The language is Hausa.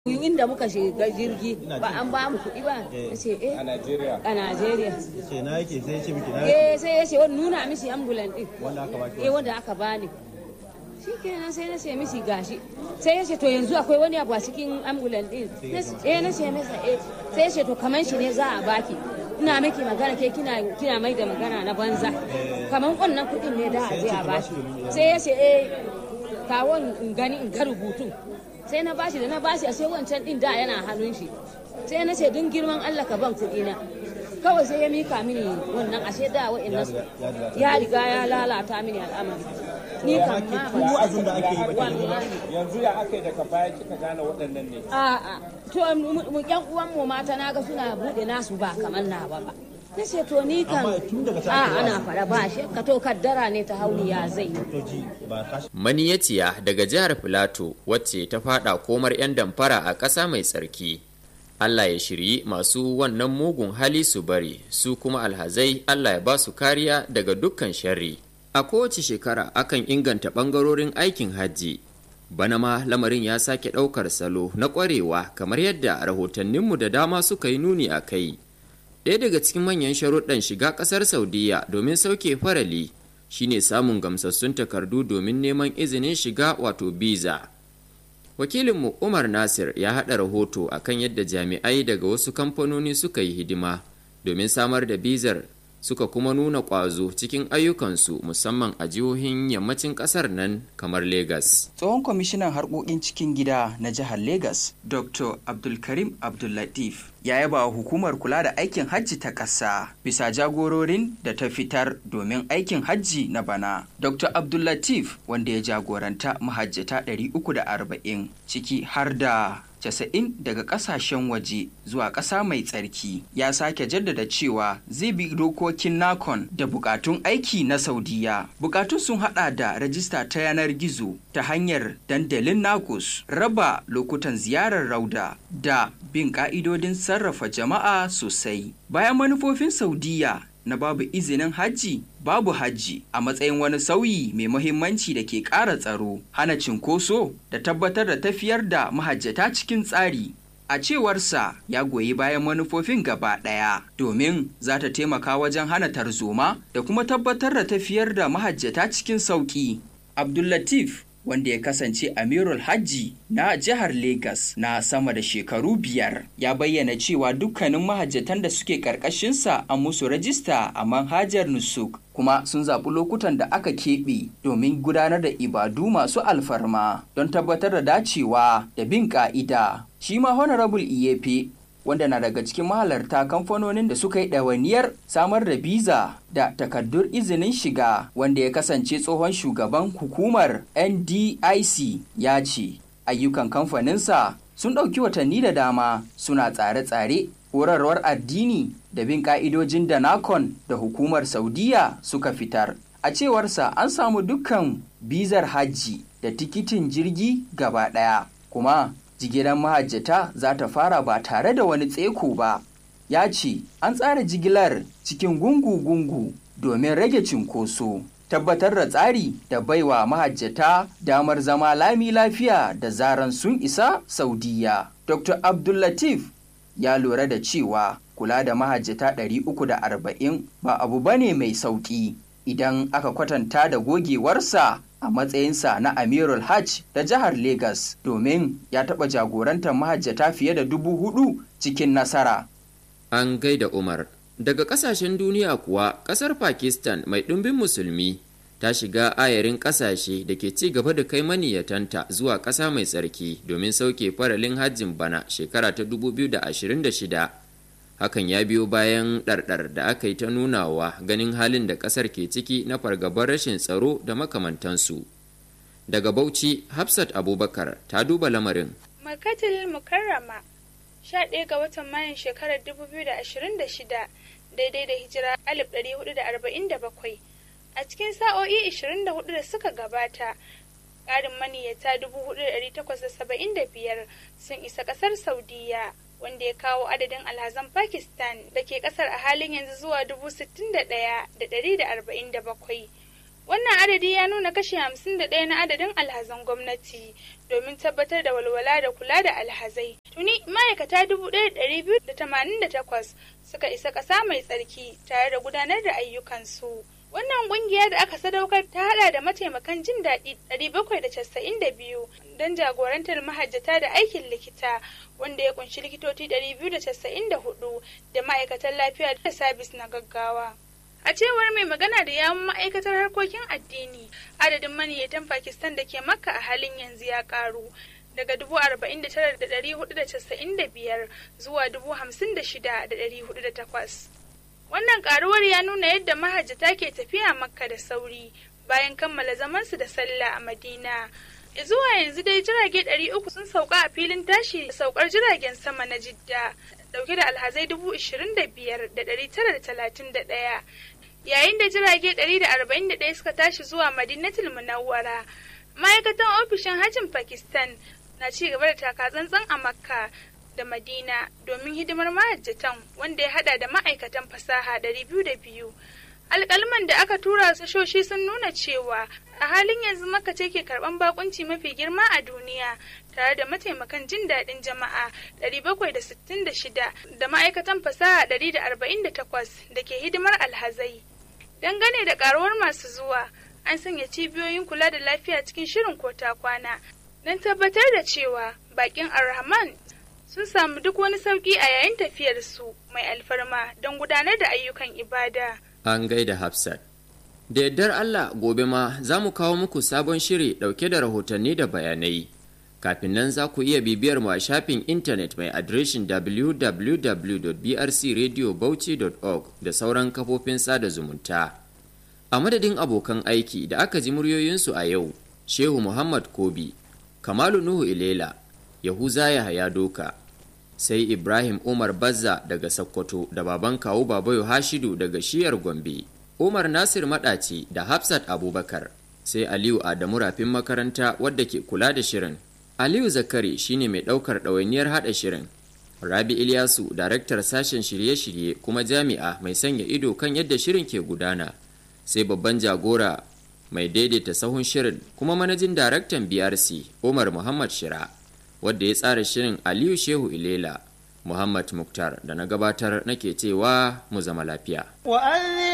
inda muka shiga jirgi ba an ba mu kuɗi ba ya ce eh a Najeriya. a Najeriya ce na yake sai ya ce miki na eh sai ya ce wani nuna mishi ambulan din wanda aka baki eh wanda aka bani shi kenan sai na ce mishi gashi sai ya ce to yanzu akwai wani abu a cikin ambulan din eh na ce masa eh sai ya ce to kaman shi ne za a baki ina miki magana ke kina kina mai da magana na banza kaman wannan kuɗin ne da a je a baki sai ya ce eh kawon in gani in ga rubutun sai na bashi da na bashi a sai wancan din da yana hannun shi sai na ce don girman Allah ka ban kuɗi na kawai sai ya mika mini wannan ashe da wa'annan su ya riga ya lalata mini al'amari ni kan ma ku wa'azin da ake yi ba kenan ba. wallahi Yanzu ya aka yi daga baya kika gane waɗannan ne. a'a to mu- mu yan uwan mu mata naga suna bude nasu ba kamar nawa ba na ce to ni kan Amma tun daga ta a aka ana fara ba shi ka to kaddara ne ta hauni ya zai yi to ji ba ka Maniyaciya daga jihar Filato wacce ta fada komar 'yan damfara a ƙasa mai tsarki. Allah ya shiryi masu wannan mugun hali su bari, su kuma alhazai Allah ya ba su kariya daga dukkan sharri. A kowace shekara akan inganta ɓangarorin aikin hajji. Bana ma lamarin ya sake ɗaukar salo na ƙwarewa kamar yadda rahotanninmu da dama suka yi nuni a kai. Ɗaya daga cikin manyan sharuɗan shiga ƙasar Saudiya domin sauke farali shine samun gamsassun takardu domin neman izinin shiga wato biza. Wakilinmu Umar Nasir ya haɗa rahoto akan yadda jami'ai daga wasu kamfanoni suka yi hidima domin samar da bizar suka kuma nuna ƙwazo cikin ayyukansu musamman a jihohin yammacin ƙasar nan kamar Legas. tsohon kwamishinan harkokin cikin gida na jihar Legas, Dr. Abdulkarim Abdullatif, ya yaba wa hukumar kula da aikin hajji ta ƙasa bisa jagororin da ta fitar domin aikin hajji na bana. Dr. Abdullatif, wanda ya jagoranta mahajjata 340 ciki har da casa'in daga kasashen waje zuwa ƙasa mai tsarki ya sake jaddada cewa zai bi dokokin nakon da bukatun aiki na saudiya bukatun sun hada da rajista ta yanar gizo ta hanyar dandalin nakus raba lokutan ziyarar rauda da bin ka'idodin sarrafa jama'a sosai bayan manufofin saudiya na babu izinin hajji babu hajji a matsayin wani sauyi mai muhimmanci da ke ƙara tsaro hana cinkoso da tabbatar da tafiyar da mahajjata cikin tsari a cewarsa ya goyi bayan manufofin gaba ɗaya domin za ta taimaka wajen hana tarzoma da kuma tabbatar da tafiyar da mahajjata cikin sauƙi abdullatif wanda ya kasance amirul hajji na jihar Legas na sama da shekaru biyar ya bayyana cewa dukkanin mahajjatan da suke karkashinsa an musu rajista a manhajar nusuk kuma sun zaɓi lokutan da aka keɓe domin gudanar da ibadu masu alfarma don tabbatar da dacewa da bin ƙa'ida shi ma honorable iyefe wanda na daga cikin mahalarta kamfanonin da suka yi ɗawainiyar samar da biza da takardun izinin shiga wanda ya kasance tsohon shugaban hukumar ndic ya ce ayyukan kamfaninsa sun ɗauki watanni da dama suna tsare-tsare horarwar addini da bin ƙa'idojin da nakon da hukumar saudiya suka fitar a cewarsa an samu dukkan bizar hajji da tikitin jirgi gaba ɗaya kuma jigilar mahajjata za ta fara ba tare da wani tseko ba ya ce an tsara jigilar cikin gungu-gungu domin rage cinkoso tabbatar da tsari da baiwa mahajjata damar zama lami lafiya da zaran sun isa saudiya dr abdullatif ya lura da cewa kula da mahajjata 340 ba abu bane mai sauƙi idan aka kwatanta da gogewarsa a matsayinsa na Amirul Hajj da jihar Legas domin ya taɓa jagorantar mahajjata fiye da dubu hudu cikin nasara. An gaida Umar. Daga ƙasashen duniya kuwa, ƙasar Pakistan mai ɗumbin musulmi ta shiga ayarin ƙasashe da ke ci gaba da kai maniyatanta zuwa ƙasa mai tsarki domin sauke faralin hajjin bana shekara ta 2026. Hakan ya biyo bayan ɗarɗar da aka yi ta nunawa ganin halin da ƙasar ke ciki na fargabar rashin tsaro da makamantansu. Daga Bauchi, Hafsat Abubakar ta duba lamarin. Makatil Mukarrama 11 ga watan Mayun shekarar 2026 daidai da hijira 1447 a cikin sa'o'i 24 da suka gabata ƙarin maniyyata 4,875 sun isa ƙasar Saudiya wanda ya kawo adadin alhazan Pakistan da ke ƙasar a halin yanzu zuwa 61,147 Wannan adadi ya nuna kashi hamsin da ɗaya na adadin alhazan gwamnati domin tabbatar da walwala da kula da alhazai. Tuni ma'aikata dubu ɗaya da ɗari biyu da tamanin da takwas suka isa ƙasa mai tsarki tare da gudanar da ayyukansu. Wannan ƙungiya da aka sadaukar ta haɗa da mataimakan jin daɗi ɗari bakwai da casa'in da biyu don jagorantar mahajjata da aikin likita wanda ya kunshi likitoci ɗari biyu da casa'in da hudu da ma'aikatan lafiya da sabis na gaggawa. A cewar mai magana da yawun ma'aikatar harkokin addini, adadin maniyyatan Pakistan da ke Makka a halin yanzu ya karu daga dubu arba'in da tara da ɗari hudu da casa'in da biyar zuwa dubu hamsin da shida da ɗari hudu da takwas. Wannan karuwar ya nuna yadda mahajjata ke tafiya Makka da sauri bayan kammala zamansu da sallah a Madina. Zuwa yanzu dai jirage ɗari uku sun sauka a filin tashi da saukar jiragen sama na Jidda dauke da alhazai dubu ishirin da biyar da ɗari tara da talatin da ɗaya yayin da jirage ɗari da arba'in da ɗaya suka tashi zuwa madinatul munawwara ma'aikatan ofishin hajjin pakistan na ci gaba da takatsantsan a makka da madina domin hidimar mahajjatan wanda ya hada da ma'aikatan fasaha ɗari biyu da biyu alƙalman da aka tura sashoshi sun nuna cewa a halin yanzu maka ce ke karɓan bakunci mafi girma a duniya tare da mataimakan jin daɗin jama'a 766 da ma'aikatan fasaha 148 da ke hidimar alhazai dangane da ƙaruwar masu zuwa an sanya cibiyoyin kula da lafiya cikin shirin kota kwana don tabbatar da cewa bakin arrahman sun samu duk wani sauƙi a yayin tafiyarsu mai alfarma don gudanar da ayyukan ibada. An gaida Hafsat. Da yardar Allah gobe ma za mu kawo muku sabon shiri ɗauke da rahotanni da bayanai. Kafin nan za ku iya bibiyar mu a shafin intanet mai adireshin www.brcradiobauchi.org da sauran kafofin sada zumunta. A madadin abokan aiki da aka ji muryoyinsu a yau, Shehu Muhammad Kobi, Kamalu Nuhu Ilela, Yahuza Yahaya Doka, sai Ibrahim Umar Bazza daga Sokoto da baban kawu Babayo Hashidu daga shiyar Gombe, Umar Nasir Maɗaci da Hafsat Abubakar, sai Aliyu Adamu Rafin makaranta wadda ke kula da shirin. Aliyu Zakari shine mai ɗaukar ɗawainiyar haɗa shirin. Rabi Ilyasu, daraktar sashen shirye-shirye kuma jami'a mai sanya ido kan yadda shirin ke gudana. Sai babban jagora mai daidaita sahun shirin kuma manajin daraktan BRC Umar Muhammad Shira. wadda ya tsara shirin Aliyu Shehu Ilela, Muhammad Muktar da na gabatar nake cewa mu zama lafiya.